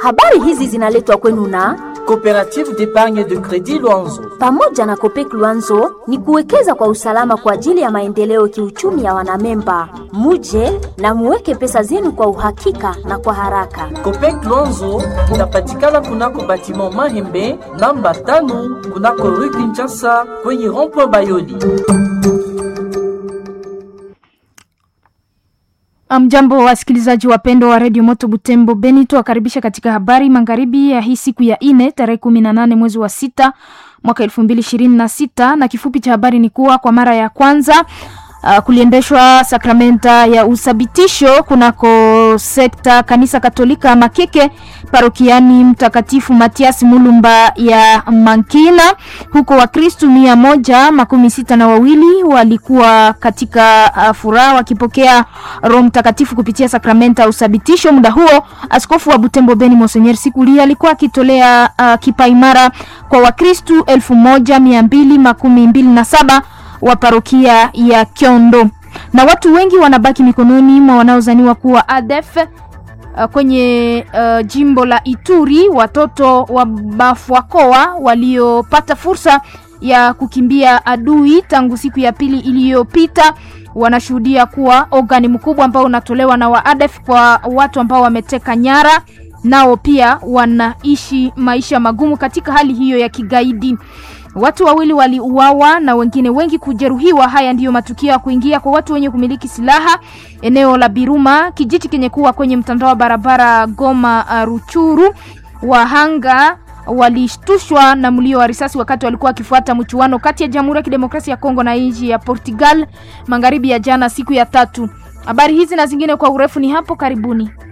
Habari hizi zinaletwa kwenu na Coopérative d'épargne de crédit Luanzo. pamoja na Kopek Luanzo ni kuwekeza kwa usalama kwa ajili ya maendeleo kiuchumi ya wanamemba. Muje na muweke pesa zenu kwa uhakika na kwa haraka. Copec Luanzo inapatikana kunako batiment Mahembe namba tano kunako rue Kinshasa kwenye rond-point Bayoli. Mjambo wasikilizaji wapendwa wa redio Moto Butembo Beni, tuwakaribisha katika habari magharibi ya hii siku ya ine tarehe kumi na nane mwezi wa sita mwaka elfu mbili ishirini na sita na kifupi cha habari ni kuwa kwa mara ya kwanza uh, kuliendeshwa sakramenta ya uthabitisho kunako sekta kanisa Katolika Makeke parokiani Mtakatifu Matias Mulumba ya Mankina. Huko Wakristu mia moja makumi sita na wawili walikuwa katika uh, furaha wakipokea Roho Mtakatifu kupitia sakramenta ya uthabitisho. Muda huo askofu wa Butembo Beni Monsenyer Sikuli alikuwa akitolea uh, kipaimara kwa Wakristu elfu moja mia mbili makumi mbili na saba wa parokia ya Kyondo na watu wengi wanabaki mikononi mwa wanaozaniwa kuwa ADF uh, kwenye uh, jimbo la Ituri. Watoto wa Bafwakoa waliopata fursa ya kukimbia adui tangu siku ya pili iliyopita wanashuhudia kuwa ogani mkubwa ambao unatolewa na wa ADF kwa watu ambao wameteka nyara, nao pia wanaishi maisha magumu katika hali hiyo ya kigaidi. Watu wawili waliuawa na wengine wengi kujeruhiwa. Haya ndiyo matukio ya kuingia kwa watu wenye kumiliki silaha eneo la Biruma, kijiji kenye kuwa kwenye mtandao wa barabara Goma uh, Ruchuru. Wahanga walishtushwa na mlio wa risasi wakati walikuwa wakifuata mchuano kati ya Jamhuri ya Kidemokrasia ya Kongo na nchi ya Portugal magharibi ya jana, siku ya tatu. Habari hizi na zingine kwa urefu ni hapo karibuni.